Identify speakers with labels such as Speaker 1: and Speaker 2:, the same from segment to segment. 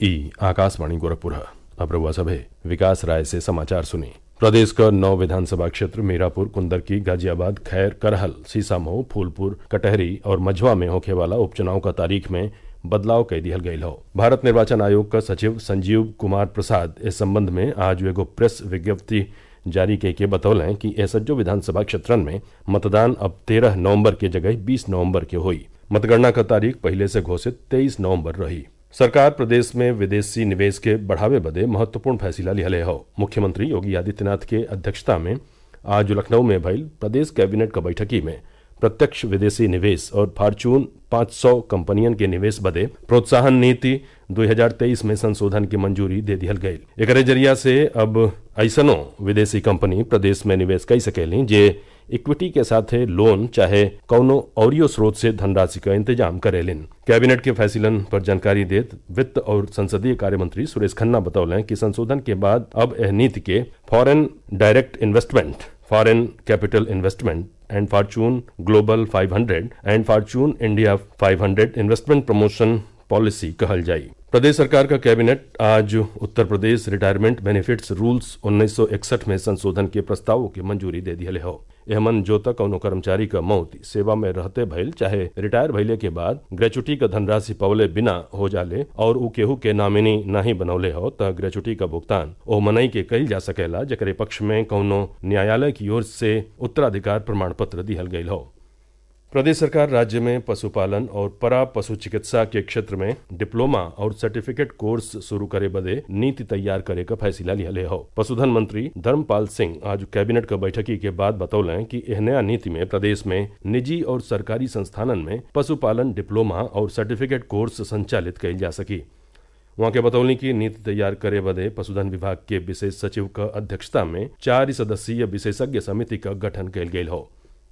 Speaker 1: ई आकाशवाणी गोरखपुर अब रउआ सभे विकास राय से समाचार सुनी प्रदेश क नौ विधानसभा क्षेत्र मीरापुर कुंदरकी गाजियाबाद खैर करहल सीसामऊ फूलपुर कटहरी और मझवा में होखे वाला उपचुनाव क तारीख में बदलाव कई दिहल गयल हौ भारत निर्वाचन आयोग क सचिव संजीव कुमार प्रसाद इस संबंध में आज एगो प्रेस विज्ञप्ति जारी कइके बतौलें कि ए सज्जो विधानसभा क्षेत्रन में मतदान अब तेरह नवम्बर के जगह बीस नवम्बर के होई मतगणना क तारीख पहिले से घोषित तेईस नवम्बर रही सरकार प्रदेश में विदेशी निवेश के बढ़ावे बदे महत्वपूर्ण फैसला लिहले हौ मुख्यमंत्री योगी आदित्यनाथ के अध्यक्षता में आज लखनऊ में भइल प्रदेश कैबिनेट क बैठकी में प्रत्यक्ष विदेशी निवेश और फॉर्चून 500 कंपनियन के निवेश बदे प्रोत्साहन नीति 2023 में संशोधन की मंजूरी दे दिहल गईल एकरे जरिया से अब ऐसनो विदेशी कंपनी प्रदेश में निवेश कई सकेली जे इक्विटी के साथे लोन चाहे कौनो औरियो स्रोत से धनराशि का इंतजाम करेलिन कैबिनेट के फैसलन पर जानकारी देत वित्त और संसदीय कार्य मंत्री सुरेश खन्ना बतौलें कि संशोधन के बाद अब एह नीति के foreign direct investment foreign capital investment and fortune global 500 and fortune India 500 investment promotion policy कहल जाई प्रदेश सरकार का कैबिनेट आज Uttar Pradesh retirement benefits rules 1961 में संशोधन के प्रस्तावों की मंजूरी दे दिहले हो एहमन जो तक कौनो कर्मचारी क मौत सेवा में रहते भइल चाहे रिटायर भइले के बाद ग्रेचुटी क धनराशि पवले बिना हो जाले और ऊ केहू के नामिनी नाही बनौले हो त ग्रेचुटी क भुगतान ओ मनई के कइल जा सकेला जेकरे पक्ष में कौनो न्यायालय की ओर से उत्तराधिकार प्रमाण पत्र दिहल गयल हो प्रदेश सरकार राज्य में पशुपालन और परा पशु चिकित्सा के क्षेत्र में डिप्लोमा और सर्टिफिकेट कोर्स शुरू करे बदे नीति तैयार करे का फैसला लिहले हो पशुधन मंत्री धर्मपाल सिंह आज कैबिनेट क बैठकी के बाद बतौलें कि एह नया नीति में प्रदेश में निजी और सरकारी संस्थानन में पशुपालन डिप्लोमा और सर्टिफिकेट कोर्स संचालित कइल जा सकी वहां के बतौली की नीति तैयार करे बदे पशुधन विभाग के विशेष सचिव क अध्यक्षता में चार सदस्यीय विशेषज्ञ समिति का गठन कइल गयल हो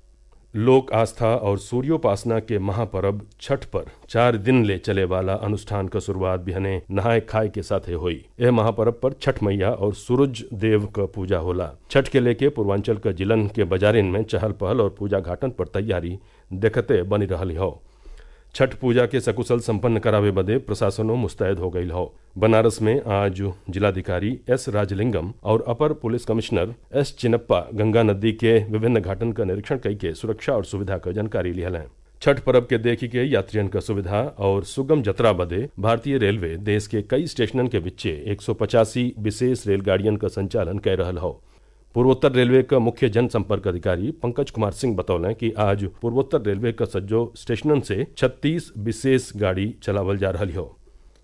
Speaker 1: लोक आस्था और सूर्योपासना के महापर्व छठ पर चार दिन ले चले वाला अनुष्ठान का शुरुआत बिहने नहाय खाए के साथे हुई यह महापर्व पर छठ मैया और सूरज देव का पूजा होला छठ के लेके पूर्वांचल का जिलन के बाजारिन में चहल पहल और पूजा घाटन पर तैयारी देखते बनी रही हो छठ पूजा के सकुशल संपन्न करावे बदे प्रशासनो मुस्तैद हो गई हो बनारस में आज जिलाधिकारी एस राजलिंगम और अपर police commissioner S Chinappa Ganga नदी के विभिन्न घाटन का निरीक्षण कई के सुरक्षा और सुविधा का जानकारी लिहल हैं छठ पर्व के देखी के यात्रियन का सुविधा और सुगम जतरा बदे भारतीय रेलवे देश के कई स्टेशनन के बिच्चे एक विशेष रेलगाड़ियन का संचालन कर रहल हो पूर्वोत्तर रेलवे का मुख्य जनसंपर्क अधिकारी पंकज कुमार सिंह बतौलें कि आज पूर्वोत्तर रेलवे का सज्जो स्टेशनन से 36 विशेष गाड़ी चलावल जा रही हो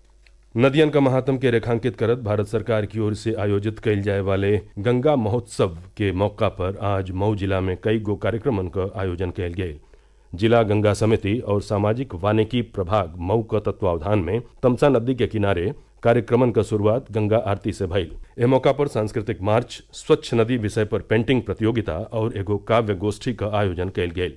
Speaker 1: नदियन का महात्म के रेखांकित करत भारत सरकार की ओर से आयोजित कइल जाए वाले गंगा महोत्सव के मौका पर आज मऊ जिला में कई गो कार्यक्रमन का आयोजन कयल गये जिला गंगा समिति और सामाजिक वानिकी प्रभाग मऊ का तत्वावधान में तमसा नदी के किनारे कार्यक्रमन का शुरुआत गंगा आरती से भइल ए मौका पर सांस्कृतिक मार्च स्वच्छ नदी विषय पर पेंटिंग प्रतियोगिता और एगो काव्य गोष्ठी का आयोजन कयल गेल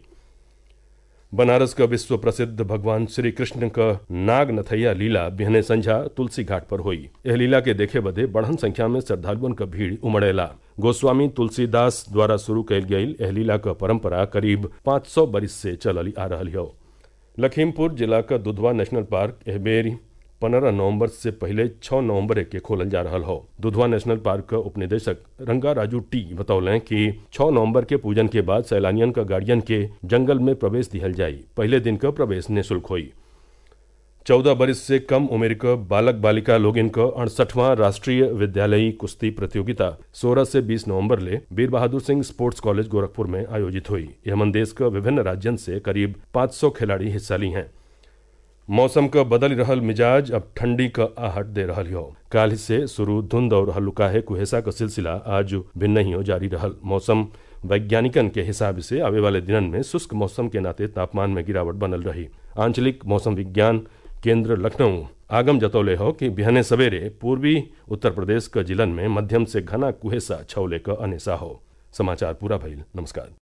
Speaker 1: बनारस का विश्व प्रसिद्ध भगवान श्री कृष्ण का नाग नथैया लीला बिहने संझा तुलसी घाट पर हुई यह लीला के देखे बदे बढ़न संख्या में श्रद्धालुअन का भीड़ उमड़ेला गोस्वामी तुलसीदास द्वारा शुरू कयल गई एह लीला का परंपरा करीब 500 बरिस से चलल आ रही हो लखीमपुर जिला का दुधवा नेशनल पार्क एह बेर पंद्रह नवंबर से पहले छह नवंबर के खोलल जा रहा हो दुधवा नेशनल पार्क का उपनिदेशक रंगा राजू टी बतौलें कि छह नवंबर के पूजन के बाद सैलानियन का गार्डियन के जंगल में प्रवेश दिहल जाई पहले दिन का प्रवेश निःशुल्क हुई चौदह बरिस से कम उम्र का बालक बालिका लोग इनका अड़सठवां राष्ट्रीय विद्यालयी कुश्ती प्रतियोगिता 16 से 20 नवंबर ले वीर बहादुर सिंह स्पोर्ट्स कॉलेज गोरखपुर में आयोजित हुई यह देश का विभिन्न राज्यन से करीब 500 खिलाड़ी हिस्सा ली हैं मौसम का बदल रहल मिजाज अब ठंडी का आहट दे रहा हो काल से शुरू धुंध और हल्लुकाहे कुहेसा का सिलसिला आज भिन्न ही जारी रहल मौसम वैज्ञानिकन के हिसाब से आवे वाले दिनन में शुष्क मौसम के नाते तापमान में गिरावट बनल रही आंचलिक मौसम विज्ञान केंद्र लखनऊ आगम जतौले हो कि बिहने सवेरे पूर्वी उत्तर प्रदेश का जिलन में मध्यम से घना कुहेसा छौले का अनेसा हो समाचार पूरा भइल नमस्कार